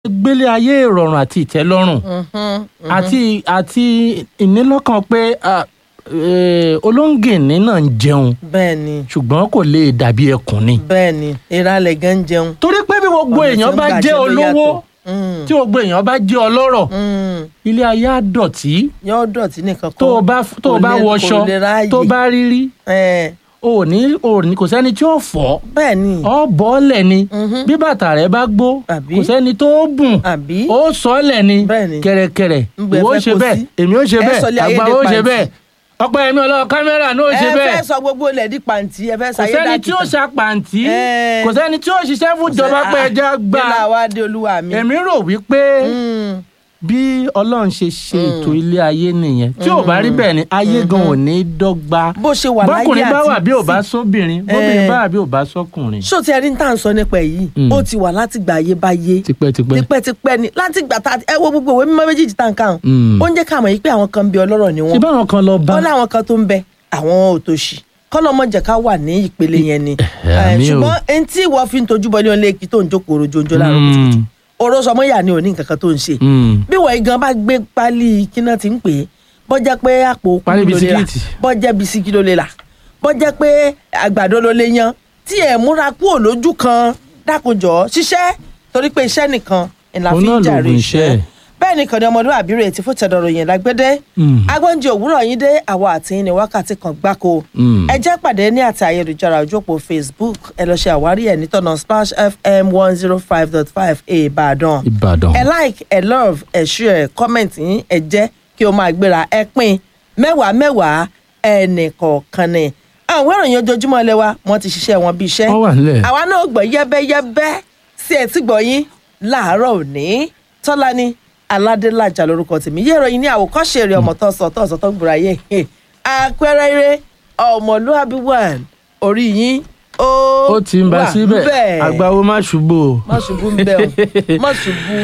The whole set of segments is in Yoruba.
gbélé ayé ìrọ̀rùn àti ìtẹ́lọ́rùn àti àti ìnílọ́kàn pé ah, eh, olóńgìní náà ń jẹun bẹ́ẹ̀ ni ṣùgbọ́n kò lè dàbí ẹkùn ni. bẹ́ẹ̀ ni ìralẹ̀ gan ń jẹun. torí pé bí gbogbo Ọ̀nà tí èèyàn ń bá gbà jẹ́ jẹ ló olówó yàtọ̀. Mm, tí gbogbo èèyàn bá jẹ́ ọlọ́rọ̀ mm. ilé ayé á dọ̀tí yóò dọ̀tí nìkan kọ́ tó o bá tó o kò bá lè- wọṣọ kò lè ráàyè. tó bá rírí Eh, o ò ní o ò ní kò sẹ́ni tí ó fọ́ bẹ́ẹ̀ ni ọ bọ́ọ̀lẹ̀ ni Mhm. bí bàtà rẹ bá gbó Àbí? kò sẹ́ni tó bùn àbí ó sọ́ọ̀lẹ̀ ni Bẹ́ẹ̀ ni. kẹ̀rẹ̀kẹ̀rẹ̀ Ńgbẹ́ ìwọ ó fẹ́ ṣe kó bẹ́ẹ̀ sí. èmi ó ṣe Ẹ bẹ́ẹ̀ sọlé ayé àgbà di ó ṣe pàǹtí. bẹ́ẹ̀ ọ̀pọ̀ ẹ̀mí ọlọ́wọ́ kámẹ́rà náà ó ṣe ẹ bẹ́ẹ̀ fẹ́ sọ gbogbo ilẹ̀ di pàǹtí ẹ fẹ́ kò sáyé sẹ́ni tí ó dàkítà. ṣàpàǹtí Eh. kò sẹ́ni tí ó ṣiṣẹ́ fún ìjọba pé ẹja gbà nílà wa dé olúwa mi. èmi rò wípé Mm, bí ọlọ́run ṣe ṣe ètò ilé ayé nìyẹn tí ò bá rí bẹ́ẹ̀ ni ayé gan ò ní dọ́gba bó ṣe wà láyé àti bọ́kùnrin bá wà bí ò bá sí- sóbìnrin bóbìnrin Eh. bá wà bí ò bá sọ́kùnrin. ṣó ti ẹni tá à ń sọ nípa èyí Mm. ó ti wà láti gbà ayé bá yé tipẹ́tipẹ́. tipẹ́tipẹ́ ni láti gbà tá ẹ wo gbogbo ìwé mímọ́ méjèèjì tá à ń kà hàn Mm. ó ń jẹ́ ká mọ̀ yí pé àwọn kan ń bẹ ọlọ́rọ̀ ni ṣé wọ́n báwọn kan lọ bá ó láwọn kan tó ń bẹ àwọn òtòṣì kọ́lọ́mọ jẹ́ ká wà ní ìpele yẹn ni Eh, àmì o. ṣùgbọ́n ẹni tí ìwọ fi ń tojú bọ ní ọ̀lẹ́ èkì tó ń jókòó rojoojó láàárọ̀ kùtùkùtù Mm. oró sọmọ yà ni ò ní nǹkan kan tó ń ṣe Mm. bí wọ́n gan bá gbé pálí kíná ti ń pè é bọ́jẹ́ pé àpò Pálí kúrú ló lè rà bisikíìtì. bọ́jẹ́ bisikí ló lè rà bọ́jẹ́ pé àgbàdo ló lè yan tí ẹ̀ múra kúrò lójú kan dákunjọ́ ṣiṣẹ́ torí pé iṣẹ́ nìkan ìlà Òun fi náà ń jàre lòògùn iṣẹ́. iṣẹ́ bẹ́ẹ̀ nìkan ni ọmọlúwàbí rẹ̀ ti fún tẹ̀dọ̀rọ̀ yẹn lágbẹ́dẹ́ Mm. agbọ́njẹ òwúrọ̀ yín dé àwa àti yín ní wákàtí kan gbáko Mm. ẹ jẹ́ pàdé ní àti ayélujára ojú òpó facebook ẹ lọ ṣe àwárí ẹ̀ nítọ̀nà splash fm one zero five dot five ìbàdàn ìbàdàn. ẹ like ẹ love ẹ share ẹ comment yín ẹ jẹ́ kí o máa gbéra ẹ pín mẹ́wàá mẹ́wàá ẹnì kọ̀ọ̀kan ni àwọn ìròyìn ojoojúmọ́ ilé wa wọ́n ti ṣiṣẹ́ wọn bí iṣẹ́ wọ́n wà nílẹ̀. àwa náà gbọ́ yẹ́bẹ́yẹ́bẹ́ sí ẹtí gbọ́ yín láàárọ̀ òní tọ́lání aládélájà lórúkọ tèmi yé ìròyìn ní àwòkọ́ṣe rẹ̀ ọmọ tó sọ tó sọ tó gbúra yé àpẹẹrẹ eré ọmọlúwàbí wà orí yín ó ó ti ń bá wà síbẹ̀ ńbẹ̀. àgbáwo má ṣubú o. má ṣubú ń bẹ o má ṣubú.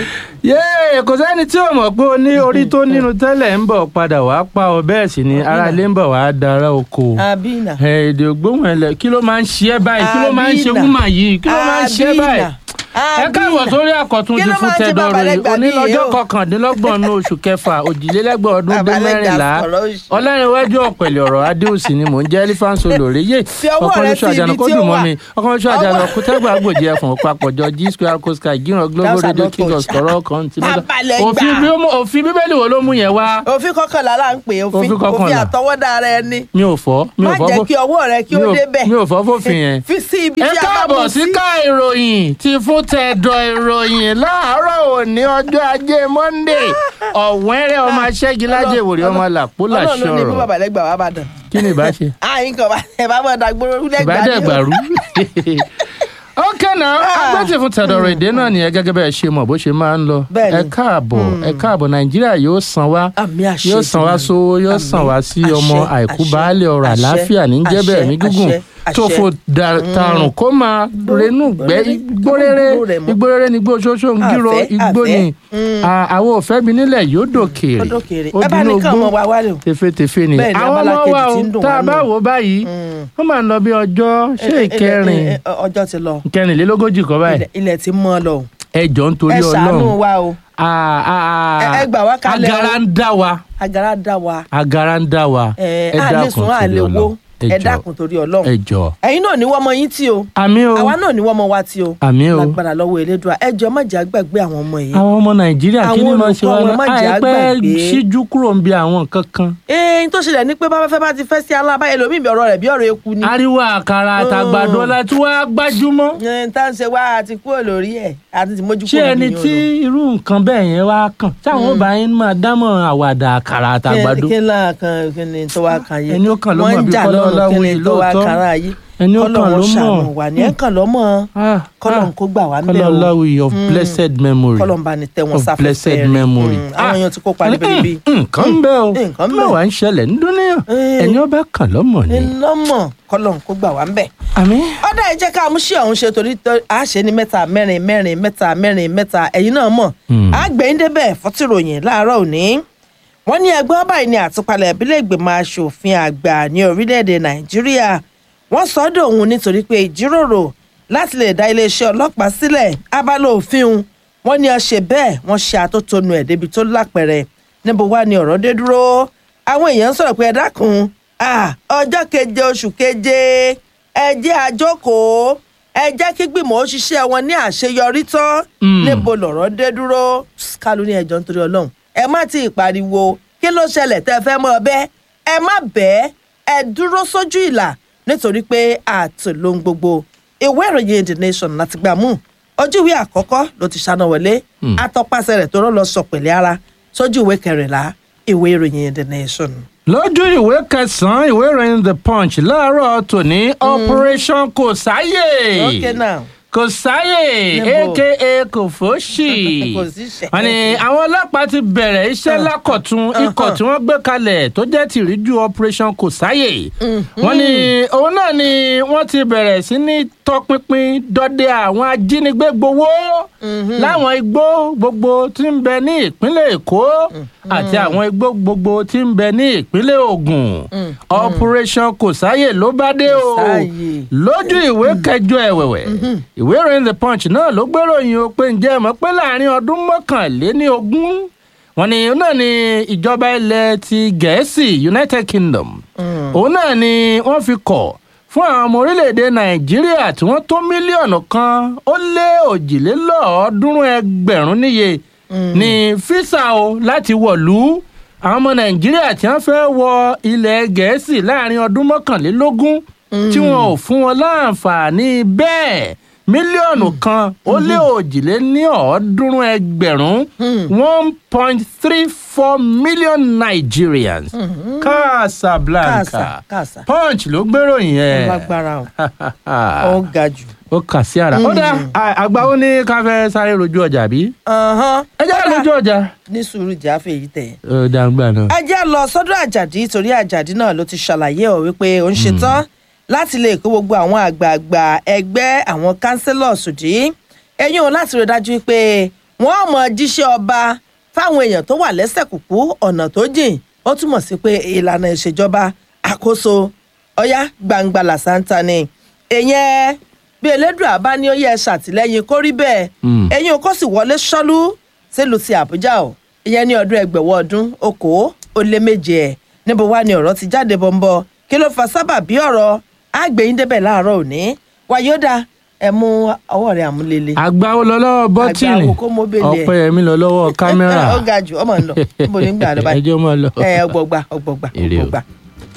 yéè kò sẹ́ni tí ò mọ̀ pé o ní orí tó nínú tẹ́lẹ̀ ń bọ̀ padà wá pa ọ bẹ́ẹ̀ sì ni ara ilé ń bọ̀ wá dára oko. abina ẹ, èdè ògbóhùn ẹlẹ kí ló máa ń ṣe ẹ báyìí kí ló máa ń ṣe Abina. wúmà yìí kí ló máa ń ṣe ẹ báyìí. ẹ káàbọ̀ sórí àkọ́tún Kí ti ló fún máa ń ṣe tẹ̀dọ̀ bàbá ròyìn lẹ́gbàá bí onílọ́jọ́ yìí o? kọkàndínlọ́gbọ̀n ní oṣù kẹfà òjìlélẹ́gbọ̀n ọdún Bàbá dín lẹ́gbàá mẹ́rìnlá sọ̀rọ̀ òṣì. ọlọ́rinwájú ọ̀pẹ̀lẹ̀ ọ̀rọ̀ adéòsì ni mò ń jẹ́ elephant olórí yé Fi ọwọ́ rẹ sí ibi kó tí ó dùn mọ́ wà. mi ọkàn oṣù àjànà Ọwọ́- kútẹ́gbà àgbòjì ẹ̀fọ̀n papọ̀jọ g square coastal gíran global That's radio not king of touch. sọ̀rọ̀ continental Bàbá lẹ́gbàá. òfin bí ó mú- òfin bíbélì wo ló mú yẹn wá òfin kọkànlá là ń pè é, òfin Òfin kọkànlá. òfin àtọwọ́dá ara ẹni mi ò fọ́ mi má ò fọ́ jẹ́ fó- kí ọwọ́ rẹ kí ó mi ò- débẹ̀ mi ò fọ́ fòfin yẹn fi sí ibi ẹ tí a bá káàbọ̀ mú sí sí. ká ìròyìn ti fún tẹ̀dọ̀ ìròyìn láàárọ̀ òní ọjọ́ ajé monday ọ̀wẹ́rẹ́ ọmọ aṣẹ́gilájẹ ìwòrì ọmọ làpólà ọlọ́run ló ní bí ṣọ̀rọ̀ bàbá lẹ́gbàá wà bàdàn. kí ni ìbá ṣe àyìn kan bá ẹ bá mọ̀ dàgbòrò lẹ́gbàá ni o. ìbádẹ́gbàrú. ok náà agbẹ́tì fún tẹ̀dọ̀ èdè náà nìyẹn gẹ́gẹ́ bẹ́ẹ̀ ṣe mọ̀ bó ṣe máa ń lọ Bẹ́ẹ̀ni. ẹ káàbọ̀ ẹ káàbọ̀ nàìjíríà yóò san wá àmì àṣẹ yóò san wá Èdùmàrè. sówó yóò Àmín, san wá sí àṣẹ, ọmọ àìkú àṣẹ, baálé ọrọ̀ àṣẹ, àlàáfíà ní jẹ́bẹ̀ àṣẹ, ẹ̀mí gígùn àṣẹ, tó àṣẹ. fò da- tarùn kó máa renú gbẹ́ igbórere Igbó rẹ̀ mọ́. igbórere ni igbó ṣoṣo ń gírò Àfẹ́, igbó àfẹ́. ni À- àwọn òfẹ́ mi nílẹ̀ yóò dòkèèrè ọdọ kéré ó ẹ bá dínú ní kàn igbó mọ wa wálé o. tefetefe ni Bẹ́ẹ̀ ni, àwọn abala ọmọ kejì wa o tí ń dùn tá wá a bá nù. wò ó báyìí wọ́n máa ń lọ bí ọjọ́ ṣé Ẹ- ẹ- ìkẹrin ẹ- ẹ- ọjọ́ ti lọ ìkẹrìnlélógójì kọ́ báyìí Ilẹ̀- ilẹ̀ ti mọ́ lọ o. ẹjọ́ nítorí ẹ ṣàánú ọlọ́run wa o À- à- à- Ẹ- ẹ gbà wá kalẹ̀ o. agara ń dá wa agara dá wa agara ń dá wa ẹ ẹ á lè dákun sùn á torí lè wo Ọlọ́run. ẹ ẹ jọ̀ọ́ dákun torí Ọlọ́run ẹ jọ̀ọ́ ẹ̀yin náà ní wọ́n mọ yín tí o àmì o àwa náà ní wọ́n mọ wa tí o àmì o lágbára lọ́wọ́ elédùà ẹ jọ̀ọ́ má jẹ́ àgbàgbé àwọn ọmọ yìí. àwọn ọmọ nàìjíríà kí ni Àwọn máa ṣe olùkọ́ wá wọn má náà jẹ́ àìpẹ́ àgbàgbé. síjú kúrò ń bi àwọn nǹkan kan ẹ̀ẹ́n tó ṣẹlẹ̀ ní pé bá fẹ́ bá ti fẹ́ sí alábáyé lómi ìbí ọ̀rọ̀ rẹ̀ bí ọ̀rọ̀ eku ni. ariwo àkàrà àtàgbàdo ọlá tí wàá gbájúmọ́ ẹ̀ẹ́n tá ń ṣe wá àti kúrò lórí ẹ̀ àti ti mójú ṣé kúrò ẹni níbi tí yín irú nǹkan bẹ́ẹ̀ yẹn wá kàn táwọn ọba yín máa dámọ̀ àwàdà àkàrà o. àtàgbàdo kí náà kan kí ni tó wá kan yé Ẹni ó kàn ló mọ̀ wọ́n ń bí jà Kọ́lá lọ́rùn kí Ọláwuyì ni tó wá lóòótọ́. kára yé ẹni ó kàn ló kọ́lọ́run ṣàánú mọ̀ wà ní ẹ̀ kàn lọ́mọ Ah, kọ́lọ́run ah. kó gbà wá ń Kọ́lá bẹ̀ o. Ọláwuyì of blessed memory kọ́lọ́run bá ní tẹ́ wọn of sáfẹ́fẹ́ blessed rẹ̀. memory. Mm, àwọn èèyàn ti kópa níbi níbi. nǹkan ń bẹ o Nǹkan ń bẹ. mẹ́wàá ń ṣẹlẹ̀ ń dúníyàn Eh. ẹni ọba kàn lọ́mọ ni. iná mọ̀ kọ́lọ́run kó gbà wá ń bẹ̀. àmì ọ̀dà ẹ jẹ́ ká mú sí ọ̀hún ṣe torí tó- a ṣe ní mẹ́ta mẹ́rin mẹ́rin mẹ́ta mẹ́rin mẹ́ta ẹ̀yin náà mọ̀ Hmm. àgbẹ̀yìn débẹ̀ fọ́tìròyìn láàárọ̀ òní wọ́n ní ẹgbẹ́ báyìí ní àtúpalẹ̀ ìbílẹ̀ ìgbìmọ̀ asòfin àgbà ní orílẹ̀-èdè nàìjíríà wọ́n sọ ọ́ dòun nítorí pé ìjíròrò láti lè dá iléeṣẹ́ ọlọ́pàá sílẹ̀ abala òfin un wọ́n ní a ṣe bẹ́ẹ̀ wọ́n ṣe àtótónu ẹ̀ débi tó lápẹ̀rẹ̀ níbo wá ni ọ̀rọ̀ dé dúró àwọn èèyàn ń sọ̀rọ̀ pé ẹ dákun ah, ọjọ́ keje oṣù keje ẹ jẹ́ àjókòó ẹ jẹ́ kí gbìmọ̀ ó ṣiṣẹ́ wọn ní àṣeyọrí tán níbo lọ̀rọ̀ dé dúró kálù ní ẹjọ́ nítorí ọlọ́run ẹ má ti pariwo kí ló ṣẹlẹ̀ tẹ́ ẹ fẹ́ mọ́ ọ bẹ́ẹ̀ ẹ má bẹ́ẹ̀ ẹ dúró sójú ìlà nítorí pé àtòlóhun gbogbo ìwé ìròyìn the nation láti gbà mú ojú ìwé àkọ́kọ́ ló ti ṣáná wọlé atọ́pasẹ̀ rẹ̀ tó rọ́ lọ sọ pẹ̀lẹ́ ara sójú ìwé kẹrìnlá ìwé ìròyìn the nation. lójú ìwé kẹsànán ìwé ìròyìn the punch láàárọ̀ tòní operation kò sáyè okay now kò sáyè Níbo? aka kò fòṣì Kò síṣẹ́. wọ́n ní àwọn ọlọ́pàá ti bẹ̀rẹ̀ iṣẹ́ lákọ̀tún ikọ̀ tí wọ́n gbé kalẹ̀ tó jẹ́ tìríjú operation kò sáyè wọ́n ní òun náà ni wọ́n ti bẹ̀rẹ̀ sí ní tọpinpin dọdẹ àwọn ajínigbé gbowó láwọn igbó gbogbo tí ń bẹ ní ìpínlẹ̀ èkó àti àwọn igbó gbogbo tí ń bẹ ní ìpínlẹ̀ ògùn operation kò sáyè ló bá dé o Sáyè. lójú ìwé kẹjọ ẹ̀wẹ̀wẹ̀ ìwé ìròyìn the punch náà ló gbéròyìn o pé ǹjẹ́ ẹ mọ̀ pé láàrin ọdún mọ́kànléní ogún wọn ni òun náà ni ìjọba ilẹ̀ ti gẹ̀ẹ́sì united kingdom òun náà ni wọ́n fi kọ̀ fún àwọn ọmọ orílẹ̀-èdè nàìjíríà tí wọ́n tó mílíọ̀nù kan ó lé òjìlélọ́ọ̀ọ́dúnrún ẹgbẹ̀rún níye ní físà o láti wọ̀lú àwọn ọmọ nàìjíríà tí wọ́n fẹ́ wọ ilẹ̀ gẹ̀ẹ́sì láàrin ọdún mọ́kànlélógún tí wọn ò fún wọn láǹfààní bẹ́ẹ̀ mílíọ̀nù kan ó lé òjìlé ní ọ̀ọ́dúnrún ẹgbẹ̀rún one point three four million nigerians casablanca Casa, casa. punch ló gbéròyìn yẹn lágbára o ó ga jù. ó kà sí ara ó dá àgbà ó ní ká fẹ́ sáré rojú ọjà bí Ọ̀hán. ẹ jẹ́ rojú ọjà ní sùúrù jáfe yìí tẹ̀. ó dàgbà náà. ẹ jẹ́ lọ sọ́dọ̀ àjàdí torí àjàdí náà ló ti ṣàlàyé ọ̀ wípé ó ń ṣetán láti lè kó gbogbo àwọn àgbààgbà ẹgbẹ́ àwọn councillors dì ẹ̀yìn òun láti rí i dájú pé wọ́n mọ̀ jíṣẹ́ ọba fáwọn èèyàn tó wà lẹ́sẹ̀ kùkú ọ̀nà tó jìn ó túmọ̀ sí pé ìlànà ìṣèjọba àkóso ọ̀yá gbangba làṣántà ni èèyàn bí elédùà bá ní ó yẹ ṣàtìlẹ́yìn kó rí bẹ́ẹ̀ Mm. ẹ̀yìn òun kò sì wọlé ṣọ́lú sílùú ti àbújá o ìyẹn ní ọdún ẹgbẹ̀wọ̀ ọdún okòó ó lé méje ẹ̀ níbo wá ni ọ̀rọ̀ ti jáde bọ́ńbọ́ kí ló fa sábàbí ọ̀rọ̀ àgbẹ̀yìn débẹ̀ láàárọ̀ òní wàyódà ẹ mú ọwọ́ rẹ̀ àmúlélẹ̀ àgbà ó lọ lọ́wọ́ bọ́tìnì Àgbà wo kó mú bèlè ẹ̀? ọ̀pẹ̀yẹmí lọ lọ́wọ́ kámẹ́rà ó ga jù ọmọ ń lọ níbo ní gbà lọ báyìí ẹjọ́ máa lọ. ẹ ọgbọgba ọgbọgba Èrè o. ọgbọgba.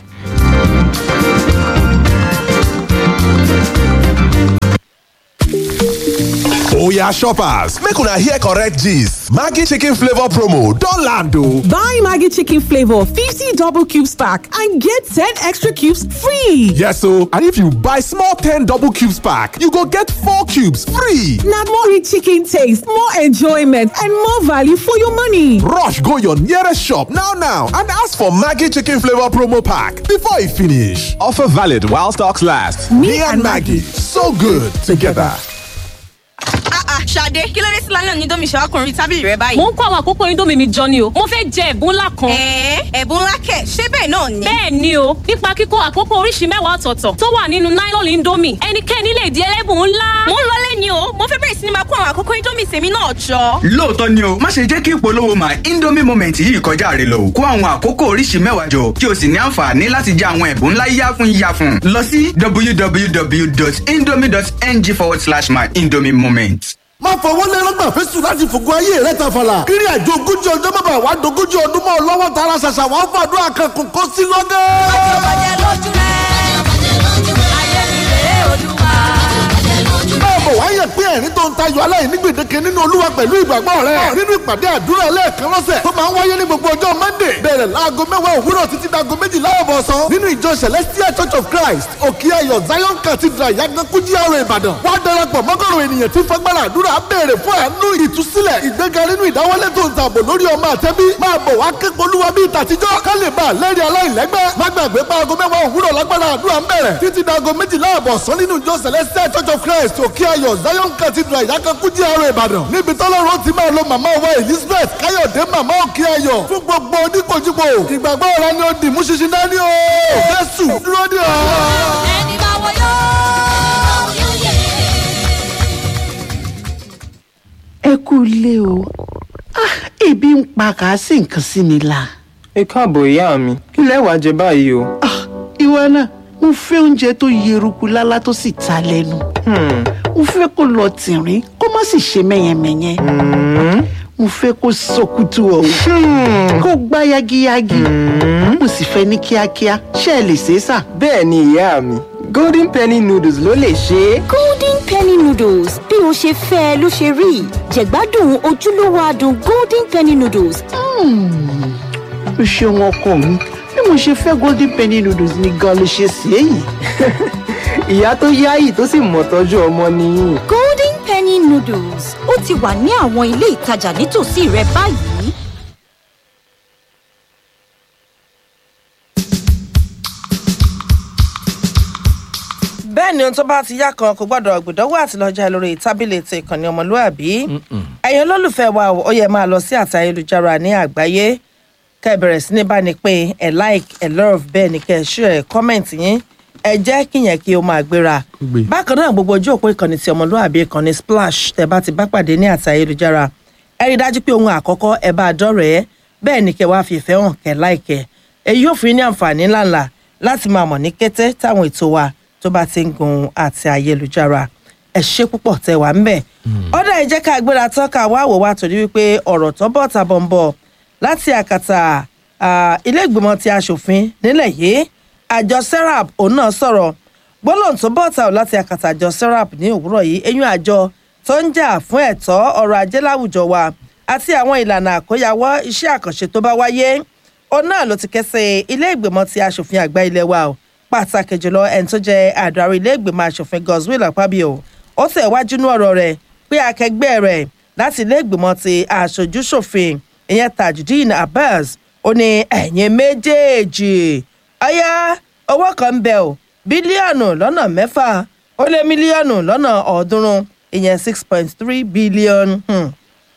Oya shoppers, make una hear correct gist. Maggi chicken flavor promo don land o. Buy Maggie Chicken Flavor 50 double cubes pack and get 10 extra cubes free. Yes o, and if you buy small 10 double cubes pack, you go get 4 cubes free. Now more rich chicken taste, more enjoyment, and more value for your money. Rush go your nearest shop now now and ask for Maggi chicken flavor promo pack before e finish. Offer valid while stocks last. Me, and Maggie, so good together. Ah ah, Ṣadé, kí ló dé sí lálẹ́ òní domi ṣàwákùnrin tábìlì rẹ báyìí? mo ń kó àwọn àkókò indomie mi jọ ni o mo fẹ́ jẹ ẹ̀bùn ńlá kan. Ẹ̀ẹ́ ẹ̀bùn ńlá kẹ̀, ṣé bẹ́ẹ̀ náà ni? bẹ́ẹ̀ ni o nípa kíkó àkókò oríṣi mẹ́wàá ọ̀tọ̀ọ̀tọ̀ tó wà nínú nylon indomie ẹnikẹ́ni lè di ẹlẹ́bùn ńlá. Mo ń lọlé ni o, mo fẹ́ bẹ̀rẹ̀ sí ni máa kó àwọn àkókò Indomie tèmi náà jọ. lóòótọ́ ni o má ṣe jẹ́ kí ìpolówó my indomie moment yìí kọjá rẹ lọ kó àwọn àkókò oríṣi mẹ́wàá jọ kí o sì ní àǹfààní láti jẹ àwọn ẹ̀bùn ńlá yáfun yáfun lọ sí www.indomie.ng forward slash my indomie moment. má fọwọ́ lẹ́rọ́gbà fẹ́sùn láti fògo ayé rẹ̀ tàfàlà. kiri àjò ogójì ọjọ́ bàbá wa dogójì ọdún mọ́ ọ lọ́wọ́ tara ṣàṣà wàá fàdúrà kan kò kó sí lọ́gẹ́. báwo wá yẹ pé ẹ̀rín tó ń tayọ aláìní gbèdéke nínú olúwa pẹ̀lú ìgbàgbọ́ rẹ̀ nínú ìpàdé àdúrà lẹ́ẹ̀kan lọ́sẹ̀ tó máa ń wáyé ní gbogbo ọjọ́ monday bẹ̀rẹ̀ láago mẹ́wàá òwúrọ̀ títí dago méjìlá ọ̀bọ̀sán nínú ìjọ celestial church of christ òkè ayọ̀ zion cathedral yagankú GRA ìbàdàn wá darapọ̀ mọ́gọ́rùn ènìyàn tí fagbára àdúrà béèrè fún àánú ìtúsílẹ̀ ìgbéga nínú ìdáwọ́lé tó ń tààbò lórí ọmọ àtẹ́bí máa bọ̀ wá kéko olúwa bíi tàtijọ́ ká lè bá a lẹ́rìí aláìlẹ́gbẹ́ má gbàgbé pa aago mẹ́wàá òwúrọ̀ lágbára àdúrà ń bẹ̀rẹ̀ títí dago méjìlá ọ̀bọ̀sán nínú ìjọ celestial church of christ òkè ayọ̀ zion cathedral ìyákankú GRA ìbàdàn níbi tọ́lọ́run ti máa lo màmá wa elizabeth káyọ̀dé màmá òkè ayọ̀ fún gbogbo oníkojúbo ìgbàgbọ́ ọ̀rọ̀ ni ó dì mú ṣinṣin dání o jésù dúró dè ọ́. ẹ ẹ kú ilé o Ah, ebi ń pa kàásì nǹkan sí mi la. ẹ káàbọ̀ ìyá mi kí lẹ wàá jẹ báyìí o. Ah, ìwọ náà mo fẹ́ oúnjẹ tó yeruku lálá tó sì ta lẹ́nu. mo fẹ́ kó lọ tìrín kó má sì ṣe mẹ́yẹmẹ́yẹ. mo fẹ́ kó sọkútù ọ̀hún kó gbá yagiyagi. mo sì fẹ́ ní kíákíá ṣé ẹ lè ṣe é sà. bẹ́ẹ̀ ni ìyá mi golden penny noodles ló lè ṣe é. golden penny noodles bí o ṣe fẹ́ ẹ ló ṣe rí jẹ̀gbádùn ojúlówó adùn golden penny noodles. o ṣeun ọkọ mi bí mo ṣe fẹ́ golden penny noodles ni gan ló ṣe sí èyí. ìyá tó yáyì tó sì mọ̀ tọ́jú ọmọ nìyí. golden penny noodles ó ti wà ní àwọn ilé ìtajà nítòsí rẹ báyìí. bẹ́ẹ̀ ni ohun tó bá ti yá kan kò gbọ́dọ̀ gbìdánwò àti lọ́jà lórí tábìlì ti ìkànnì ọmọlúàbí ẹ̀yin olólùfẹ́ wa ó yẹ máa lọ sí àti ayélujára ní àgbáyé kẹ́ ẹ bẹ̀rẹ̀ sí ní bá ní pé ẹ like ẹ love bẹ́ẹ̀ ni kẹ́ ẹ share ẹ comment yín ẹ jẹ́ kíyẹn kí o máa gbéra bákan náà gbogbo ojú òpó ìkànnì ti ọmọlúàbí ìkànnì splash tẹ́ bá ti bá pàdé ní àti ayélujára ẹ rí i dájú pé ohun àkọ́kọ́ ẹ bá a dọ́rẹ̀ẹ́ bẹ́ẹ̀ ni kẹ́ wá fi ìfẹ́ hàn kẹ́ like ẹ èyí yóò fi ní àǹfààní ńláńlá láti máa mọ̀ ní kété táwọn ètò wa tó bá ti ń gun àti ayélujára ẹ ṣe púpọ̀ tẹ wá ń bẹ̀. ọ̀dà ìjẹ́ ká gbéra tán ká wá wò wá torí wípé ọ̀rọ̀ tó bọ̀ tàbọ̀ ń bọ̀ láti àkàtà ilé ìgbìmọ̀ ti aṣòfin nílẹ̀ yìí àjọ serap òun náà sọ̀rọ̀ gbólóhùn tó bọ̀ tà láti àkàtà àjọ serap ní òwúrọ̀ yìí eyín àjọ tó ń jà fún ẹ̀tọ́ ọrọ̀ ajé láwùjọ wa àti àwọn ìlànà àkóyawọ́ iṣẹ́ àkànṣe tó bá wáyé òun náà ló ti kẹ́sẹ̀ ilé ìgbìmọ̀ ti aṣòfin àgbà ilé wa o pàtàkì jùlọ ẹni tó jẹ àdarí ilé ìgbìmọ̀ asòfin godswill akpabio ó tẹ̀ wájú ní ọ̀rọ̀ rẹ̀ pé akẹgbẹ́ rẹ̀ láti ilé ìgbìmọ̀ ti aṣojúṣòfin ìyẹn tajudeen abbas ó ní ẹ̀yìn méjèèjì ọ̀yá owó kan ń bẹ o bílíọ̀nù lọ́nà mẹ́fà ó lé mílíọ̀nù lọ́nà ọ̀ọ́dúnrún ìyẹn six point three billion hmm,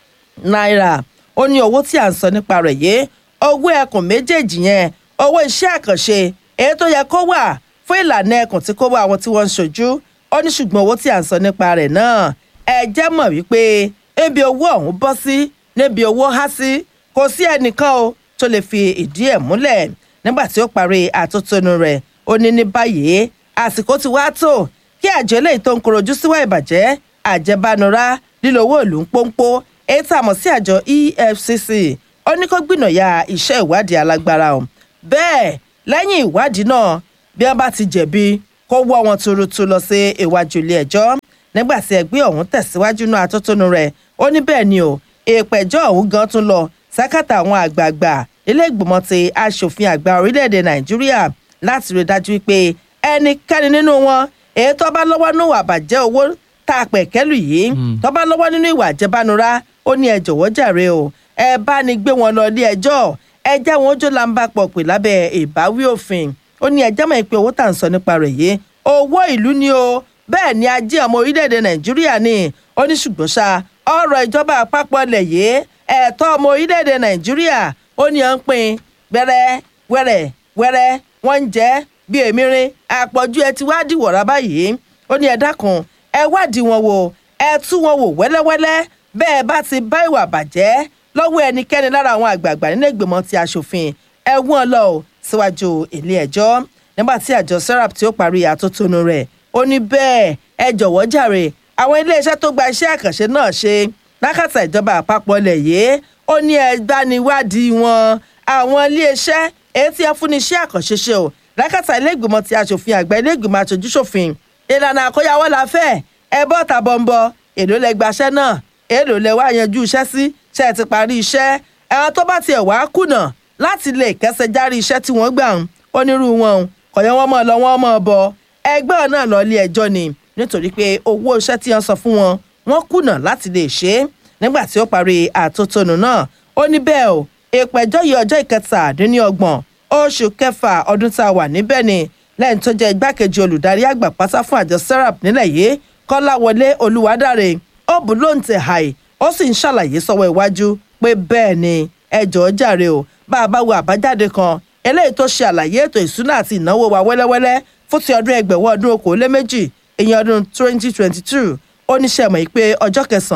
naira ó ní owó tí à ń sọ nípa rẹ̀ yé owó ẹkùn méjèèjì yẹn owó iṣẹ́ àkànṣe èyí tó yẹ kó wà fún ìlànà ẹkùn tí kò wá àwọn tí wọ́n ń ṣojú ó ní ṣùgbọ́n owó tí à ń sọ nípa rẹ̀ náà ẹ jẹ́ mọ̀ wípé níbi owó ọ̀hún bọ́ sí níbi owó há sí kò sí ẹnìkan o tó lè fi ìdí ẹ̀ múlẹ̀ nígbà tí ó parí àtótónu rẹ̀ ó ní ní báyìí àsìkò ti wá tó kí àjọ eléyìí tó ń korojú síwá ìbàjẹ́ àjẹbánura lílo owó ìlú ń pọ́npọ́ èyí tá a mọ̀ sí àjọ efcc ó ní kó gbìnàyà iṣẹ́ ìwádìí alágbára o bẹ́ẹ̀ lẹ́yìn ìwádìí náà bí wọ́n bá ti jẹ̀bi kó wọ́ wọn tuurutu lọ sí iwájú ilé ẹjọ́ nígbà tí ẹgbẹ́ ọ̀hún tẹ̀síwájú náà atótónu rẹ̀ ó ní bẹ́ẹ̀ ni o ìpẹ̀jọ́ ọ̀hún gan tún lọ sákàtà àwọn àgbààgbà ilé ìgbìmọ̀ ti aṣòfin àgbà orílẹ̀-èdè nàìjíríà láti rí dájú pé ẹnikẹ́ni nínú wọn èyí tó bá lọ́wọ́ nínú ìwà àbàjẹ́ owó tá a pẹ̀ kẹ́lù yìí tó bá lọ́wọ́ nínú ìwà àjẹbánura ó ní ẹ jọ̀wọ́ jàre o ẹ bá ní gbé wọn lọ ilé ẹjọ́ ẹ jẹ́ wọn ó jó lamba pọ̀ pè lábẹ́ ìbáwí òfin ó ní ẹjẹ́ mọ̀ pé owó tà ń sọ nípa rẹ̀ yìí owó ìlú ni o bẹ́ẹ̀ ni ajé ọmọ orílẹ̀-èdè nàìjíríà ni ó ní ṣùgbọ́n ṣá ọ̀rọ̀ ìjọba àpapọ̀ lẹ̀ yìí ẹ̀tọ́ ọmọ orílẹ̀-èdè nàìjíríà ó ní à ń pín gbẹ́rẹ́ wẹ́rẹ́ wẹ́rẹ́ wọ́n ń jẹ́ bí èmirin àpọ̀jù ẹ ti wá dìwọ̀ra báyìí ó ní ẹ dákun ẹ wádìí wọn wò ẹ tú wọn wò wẹ́lẹ́wẹ́lẹ́ bẹ́ẹ̀ bá ti bá ìwà bàjẹ́ lọ́wọ́ ẹnikẹ́ni lára àwọn àgbààgbà nínú ìgbìmọ̀ ti aṣòfin ẹ wọ́n lọ ò síwájú ilé ẹjọ́ nígbà tí àjọ serap tí ó parí àtótónu rẹ̀ ó ní bẹ́ẹ̀ ẹ jọ̀wọ́ jàre àwọn iléeṣẹ́ tó gba iṣẹ́ àkànṣe náà ṣe lákàtà ìjọba àpapọ̀ lẹ̀ yìí ó ní ẹgbaniwádìí wọn àwọn iléeṣẹ́ èyí tí wọ́n fún ní iṣẹ́ àkànṣe ṣe o lákàtà ilé ìgbìmọ̀ ti aṣòfin àgbà ilé ìgbìmọ̀ aṣojúṣòfin ìlànà àkóyawọ́ la fẹ́ ẹ bọ́ tàbọ̀nbọ̀ èlò lẹ gbaṣẹ́ náà èlò lẹ wá yanjú iṣẹ́ sí ṣe ti parí iṣẹ́ ẹ̀rọ tó bá tiẹ̀ wá kùnà láti lè kẹsẹ̀ járí iṣẹ́ tí wọ́n gbà ń onírú wọn kọ̀yọ́ wọn mọ̀ lọ wọn mọ̀ bọ̀ ẹgbẹ́ náà lọ ilé ẹjọ́ ni nítorí pé owó iṣẹ́ tí wọ́n sọ fún wọn wọ́n kùnà láti lè ṣe é nígbà tí ó parí àtótónu náà ó ní bẹ́ẹ̀ o ìpẹ̀jọ́ yìí ọjọ́ ìkẹtàdínlọ́gbọ̀n oṣù kẹfà ọdún tá a wà níbẹ̀ ni lẹ́yìn tó jẹ́ igbákejì olùdarí àgbà pátá fún àjọ serap nílẹ̀ yìí kọ́láwọlé olùwádàrẹ ó bù lóǹtẹ̀ hàì ó sì ń ṣàlàyé sọ́wọ́ iwájú pé bẹ́ẹ̀ ni ẹjọ́ jàre o bá a bá wo àbájáde kan eléyìí tó ṣe àlàyé ètò ìsúná àti ìnáwó wa wẹ́lẹ́wẹ́lẹ́ fún ti ọdún ẹgbẹ̀wọ́ ọdún okòóléméjì ìyẹn ọdún twenty twenty two ó ní sẹ́mọ̀ pé ọjọ́ kẹsàn-án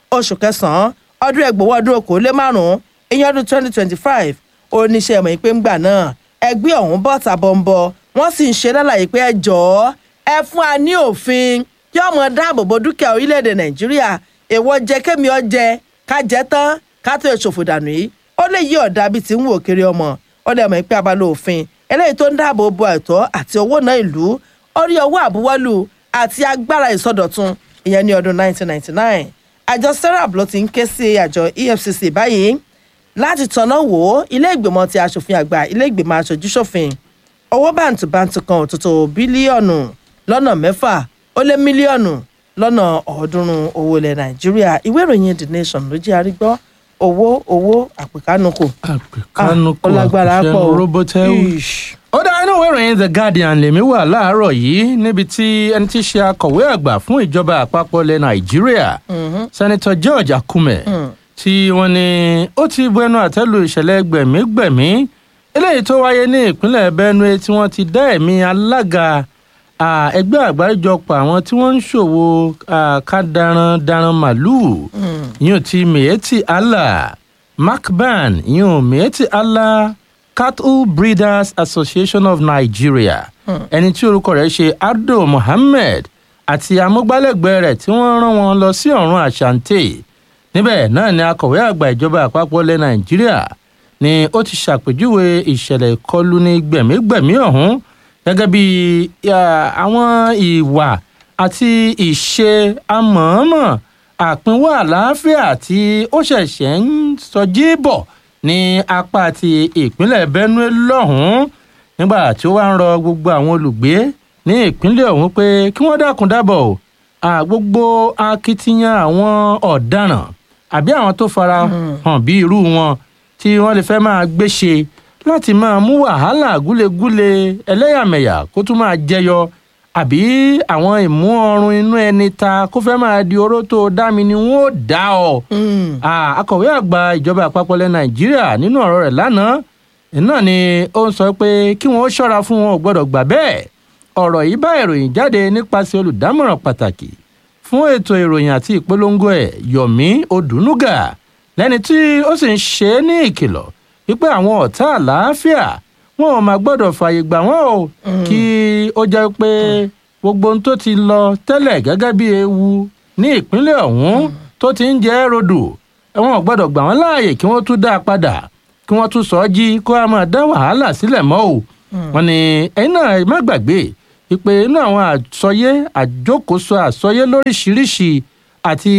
oṣù kẹsàn-án ọdún ẹgbòwó ọdún okòólé márùn-ún ìyẹn ọdún twenty twenty five oníṣẹ́ ìmọ̀ ìpè ńgbà náà ẹgbẹ́ ọ̀hún bọ̀ tàbọ̀nbọ̀ wọ́n sì ń ṣe lálàyé pé ẹ jọ̀ọ́ ẹ fún wa ní òfin kí ọmọ dáàbò bo dúkìá orílẹ̀-èdè nàìjíríà èèwọ̀ jẹ kémi ọ jẹ ká jẹ tán ká tó ṣòfò dànù yìí ó lè yí ọ̀dà bíi ti ń wò kiri ọmọ ó lè mọ̀ pé abala òfin eléyìí tó ń dáàbò bo ẹ̀tọ́ àti owó náà ìlú orí owó àbúwọ́lù àti agbára ìsọdọ̀tun ìyẹn ní ọdún 1999 àjọ serap ló ti ń ké sí àjọ efcc báyìí láti tọ̀nà wò ó ilé ìgbìmọ̀ ti aṣòfin àgbà ilé ìgbìmọ̀ aṣojú ṣòfin owó bàǹtùbàǹtù kan òtútù bílíọ̀nù lọ́nà mẹ́fà ó lé mílíọ̀nù lọ́nà ọ̀ọ́dúnrún owó ilẹ̀ nàìjíríà ìwé ìròyìn the nation ló jẹ́ àrígbọ́ owó owó àpèkánukò kánukò ọlágbára pọ̀ àpòṣẹ́ o. robotel. ó dá inú ìwé ìròyìn the guardian lèmi wà láàárọ̀ yìí níbi tí ẹni tí í ṣe akọ̀wé àgbà fún ìjọba àpapọ̀ ilẹ̀ nàìjíríà senator george akume tí wọ́n ní ó ti bu ẹnu àtẹ́lu ìṣẹ̀lẹ̀ gbẹ̀mígbẹ̀mí eléyìí tó wáyé ní ìpínlẹ̀ benue tí wọ́n ti dá ẹ̀mí alága ah, ẹgbẹ́ àgbáríjọpọ̀ àwọn tí wọ́n ń ṣòwò ah, kádarandaran màlúù yóò ti miyetti allah macban yóò miyetti allah cattle breeders association of nigeria ẹni tí orúkọ rẹ̀ ṣe abdul mohammed àti amúgbálẹ́gbẹ̀ẹ́ rẹ̀ tí wọ́n rán wọn lọ sí ọ̀run àṣàǹtẹ̀ níbẹ̀ náà ni akọ̀wé àgbà ìjọba àpapọ̀ ilẹ̀ nàìjíríà ni ó ti ṣàpèjúwe ìṣẹ̀lẹ̀ ìkọlù ní gbẹ̀mígbẹ̀mí ọ̀hún gẹ́gẹ́ bí ah, àwọn ìwà àti ìṣe amọ̀ọ́mọ̀ àpínwó àlàáfíà tí ó ṣẹ̀ṣẹ̀ ń sọjí bọ̀ ní apá ti ìpínlẹ̀ benue lọ́hùn-ún nígbà tí ó wá ń rọ gbogbo àwọn olùgbé ní ìpínlẹ̀ ọ̀hún pé kí wọ́n dákun dábọ̀ o à, gbogbo akitiyan àwọn ọ̀daràn àbí àwọn tó fara hàn bí irú wọn tí wọ́n lè fẹ́ máa gbé ṣe láti máa mú wàhálà gúlegúle ẹlẹ́yàmẹ̀yà kó tún máa jẹyọ àbí àwọn ìmú ọrùn inú ẹni ta kó fẹ́ máa di oró tó dá mi ni wọ́n ó dá ọ. Ah, akọ̀wé àgbà ìjọba àpapọ̀ ilẹ̀ nàìjíríà nínú ọ̀rọ̀ rẹ̀ lánàá náà ni ó ń sọ pé kí wọ́n ó ṣọ́ra fún wọn ò gbọ́dọ̀ gbà bẹ́ẹ̀ ọ̀rọ̀ yìí bá ìròyìn jáde nípasẹ̀ olùdámọ̀ràn pàtàkì fún ètò ìròyìn àti ìpolongo ẹ̀ yomi odunuga lẹ́ni tí ó sì ń ṣe é ní ìkìlọ̀ wípé àwọn ọ̀tá àlàáfíà wọn ò máa gbọ́dọ̀ fààyè gbà wọ́n o kí ó jẹ́ pé gbogbo ohun tó ti lọ tẹ́lẹ̀ gẹ́gẹ́ bí ewu ní ìpínlẹ̀ ọ̀hún tó ti ń jẹ́ rodò wọn ò gbọ́dọ̀ gbà wọ́n láàyè kí wọ́n tún dá a padà kí wọ́n tún sọ ọ́ jí kó a máa dá wàhálà sílẹ̀ mọ́ o wọn ni ẹ̀yin náà má gbàgbé ìpè inú àwọn àsọyé àjókòóso àsọyé lóríṣiríṣi àti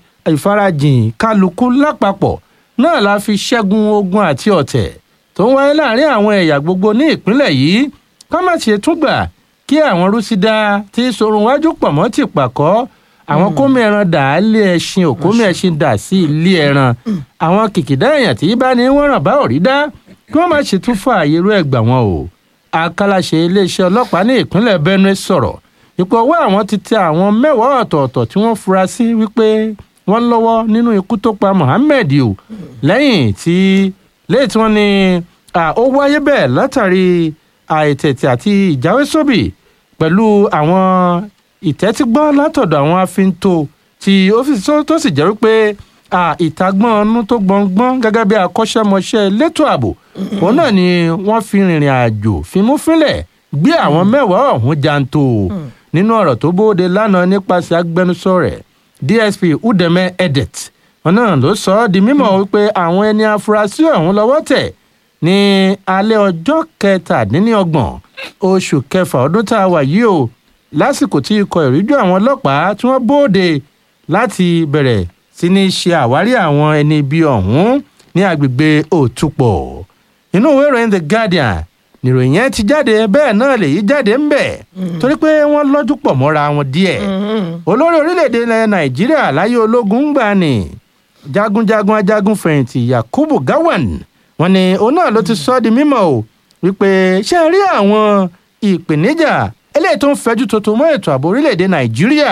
ìfarajìn kálukú lápapọ̀ náà la fi ṣẹ́gun ogun àti ọ̀tẹ̀ tó ń wáyé láàrin àwọn ẹ̀yà gbogbo ní ìpínlẹ̀ yìí ká má ṣe tún gbà kí àwọn rúsídà tí sorun wájú pọ̀ mọ́ ti pàkọ́ àwọn kómi ẹran dà á lé ẹṣin òkómi ẹṣin dà sí ilé ẹran àwọn kìkìdá èèyàn tí bá ní wọ́n ràn bá òrí dá kí wọ́n má ṣe tún fà àyèrú ẹ̀gbà wọn o akálàṣe iléeṣẹ́ ọlọ́pàá ní ìpínlẹ̀ benue sọ̀rọ̀ ipò ọwọ́ àwọn ti tẹ àwọn mẹ́wàá ọ̀tọ̀ọ̀tọ̀ tí wọ́n fura sí wípé wọ́n lọ́wọ́ nínú ikú tó pa mohammed o lẹ́yìn tí lẹ́yìn tí wọ́n ní à, ó wáyé bẹ́ẹ̀ látàrí àìtètè àti ìjáwésóbì pẹ̀lú àwọn ìtẹ́tígbọ́ látọ̀dọ̀ àwọn afinto tí ó fi tó tó sì jẹ́ wípé à, ìtagbọ́n ọnú tó gbọ̀ngbọ́n gẹ́gẹ́ bí akọ́ṣẹ́mọṣẹ́ elétò ààbò òun náà ni wọ́n fi rìnrìn àjò fimúfínlẹ̀ gbé àwọn mẹ́wàá ọ̀hún janto nínú ọ̀rọ̀ tó bóde lánàá nípasẹ̀ agbẹnusọ rẹ̀ dsp udeme edet wọn náà ló sọ ọ́ di mímọ̀ wípé àwọn ẹni afurasí ọ̀hún lọ́wọ́ tẹ̀ ní alẹ́ ọjọ́ kẹtàdínlọ́gbọ̀n oṣù kẹfà ọdún tá a wà yìí o lásìkò tí ikọ̀ ìríjú àwọn ọlọ́pàá tí wọ́n bóde láti bẹ̀rẹ̀ sí ní ṣe àwárí àwọn ẹni ibi ọ̀hún ní agbègbè òtúpọ̀ inú ìwé ìròyìn the guardian nìròyìn yẹn ti jáde bẹ́ẹ̀ náà lèyí jáde ń bẹ̀ torí pé wọ́n lọ́jú pọ̀ mọ́ra wọn díẹ̀ olórí orílẹ̀-èdè ilẹ̀ nàìjíríà láyé ológun ń gbà ní jagunjagun ajagun fẹ̀yìntì yakubu gawan wọn ni òun náà ló ti sọ ọ́ di mímọ́ o wípé ṣé ẹ rí àwọn ìpèníjà eléyìí tó ń fẹjú tuntun mọ́ ètò ààbò orílẹ̀-èdè nàìjíríà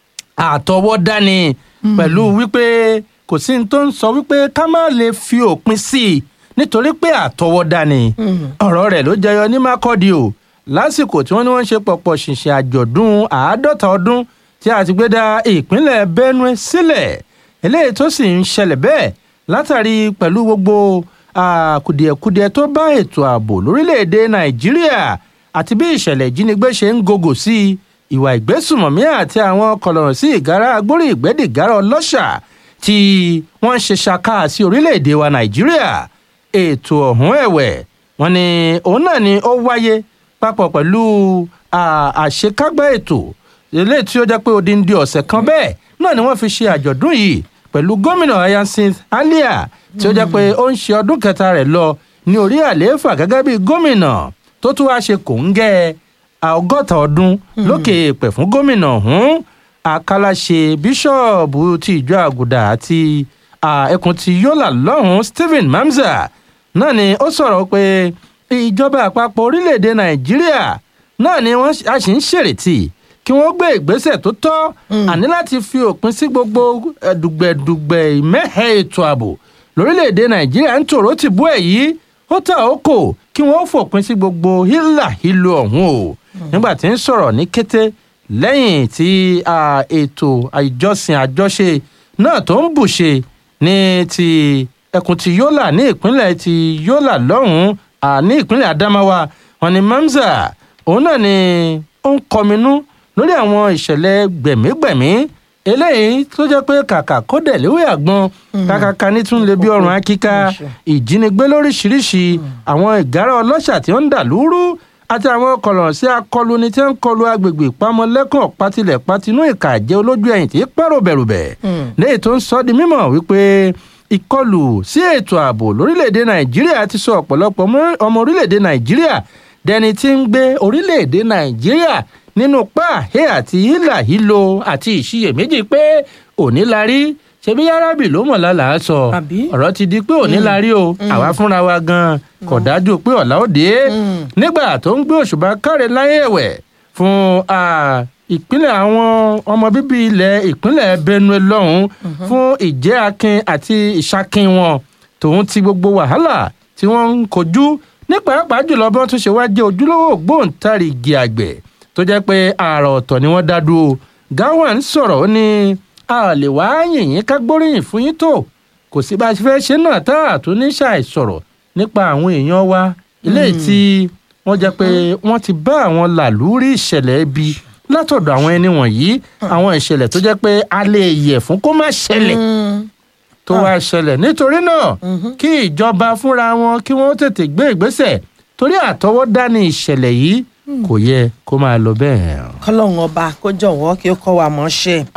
àtọwọ́dá ni pẹ̀lú wípé kò sí ní tó ń sọ wípé ká má lè fi òpin sí i nítorí pé àtọwọ́dá ni ọ̀rọ̀ rẹ̀ ló jẹyọ ní mákọ́dí o lásìkò tí wọ́n ní wọ́n ń ṣe pọ̀pọ̀ ṣìnṣìn àjọ̀dún àádọ́ta ọdún tí a ti gbé dá ìpínlẹ̀ benue sílẹ̀ eléyìí tó sì ń ṣẹlẹ̀ bẹ́ẹ̀ látàrí pẹ̀lú gbogbo ah, kùdìẹ̀kudiẹ tó bá ètò ààbò lórílẹ̀‐èdè nàìjíríà àti bí ìṣẹ̀lẹ̀ ìjínigbé ṣe ń gògò sí i ìwà ìgbésùmọ̀mí àti àwọn kọlọ̀rọ̀ sí ìgárá agbórí ìgbẹ́dìgárá ọlọ́ṣà tí wọ́n ń ṣe ṣaká sí orílẹ̀‐èdè wa nàìjíríà ètò ọ̀hún ẹ̀wẹ̀ wọn ni òun náà ni ó wáyé papọ̀ pẹ̀lú à- àṣekágbá ètò eléyìí tí ó jẹ́ pé odindi ọ̀sẹ̀ kan bẹ́ẹ̀ náà ni wọ́n fi ṣe àjọ̀dún yìí pẹ̀lú gómìnà hyacinth alia tí ó jẹ́ pé ó ń ṣe ọdún kẹta rẹ̀ lọ ní orí àlééfà gẹ́gẹ́ bí gómìnà tó tún wáá ṣe kòńgẹ́ ọgọ́ta ọdún lókè èèpẹ̀ fún gómìnà ọ̀hún àkàlàṣe bíṣọ̀bù ti ìjọ àgùdà àti à, ẹkùn ti yọ́là lọ́hùn stephen mamza náà ni ó sọ̀rọ̀ pé ìjọba àpapọ̀ orílẹ̀-èdè nàìjíríà náà ni wọ́n a sì ń ṣèrètí kí wọ́n gbé ìgbésẹ̀ tó tọ́ àní láti fi òpin sí gbogbo eh, dùgbẹ̀dùgbẹ̀ ìmẹ́hẹ̀ ètò ààbò lórílẹ̀‐èdè nàìjíríà ń tòró ti bú ẹ̀ yìí ó ta òkò kí wọ́n fòpin sí gbogbo hílà hílo ọ̀hún o nígbà tí ń sọ̀rọ̀ ní kété lẹ́yìn tí ah, ètò ìjọsìn àjọṣe náà tó ń bùṣe ní ti ẹkùn ti yọ́là ní ìpínlẹ̀ ti yọ́là lọ́hùn-ún ah, ní ìpínlẹ̀ adamawa wọn ni mamza òun náà ni ó ń kọminú lórí àwọn ìṣẹ̀lẹ̀ gbẹ̀mígbẹ̀mí eléyìí tó jẹ́ pé kàkà kódẹ̀ léwé àgbọn kàkàkà ní tún lè bí ọrùn akíká ìjínigbé lóríṣiríṣi àwọn ìgárá ọlọ́ṣà tí ó ń dà lúrú àti àwọn kọlọ̀n sí akọluni tí ó ń kọlu agbègbè ìpamọ́lẹ́kàn patilẹ̀ patinú ìkà jẹ́ olójú ẹ̀yìn tí pẹ́rò bẹ̀rùbẹ̀ léyìí tó ń sọ di mímọ̀ wípé ìkọlù sí ètò ààbò lórílẹ̀‐èdè nàìjíríà ti sọ ọ̀pọ̀lọpọ̀ ọmọ orílẹ̀‐èdè nàìjíríà dẹni tí ń gbé orílẹ̀‐èdè nàìjíríà nínú páàhé àti hílà hílo àti ìṣiyèméjì pé òní la rí ṣebí yárábì ló mọ̀ lálàá sọ ọ̀rọ̀ ti di pé òní la rí o àwa fúnra wa gan kò dájú pé ọ̀la ó dé nígbà tó ń gbé òṣùbà káre láyé ẹ̀wẹ̀ fún ìpínlẹ̀ àwọn ọmọ bíbí ilẹ̀ ìpínlẹ̀ benue lọ́hùn fún ìjẹ́ akin àti ìṣakin wọn tòun ti gbogbo wàhálà tí wọ́n ń kojú ní pàápàá jùlọ bí wọ́n tún ṣe wá jẹ́ ojúlówó ògbóǹtarìgì àgbẹ̀ tó jẹ́ pé ààrà ọ̀tọ̀ ni wọ́n dá dúró gawan sọ̀rọ̀ ó ní a lè wá yìnyín ká gbóríyìn fún yín tó kò sí bá a ṣe fẹ́ ṣe náà tá a tún ní ṣàìsọ̀rọ̀ nípa àwọn èèyàn wa eléyìí tí wọ́n jẹ́ pé wọ́n ti bá àwọn làlúrí ìṣẹ̀lẹ̀ ibi látọ̀dọ̀ àwọn ẹni wọ̀nyí àwọn ìṣẹ̀lẹ̀ tó jẹ́ pé a lè yẹ̀ fún kó má ṣẹlẹ̀ tó wá ṣẹlẹ̀ nítorí náà kí ìjọba fúnra wọn kí wọ́n tètè gbé ìgbésẹ̀ torí àtọwọ́dá ni ìṣẹ̀lẹ̀ yìí kò yẹ kó máa lọ bẹ́ẹ̀. kọ́lọ́hún ọba kó jọ̀wọ́ kí ó kọ́ wa mọ́ ṣe.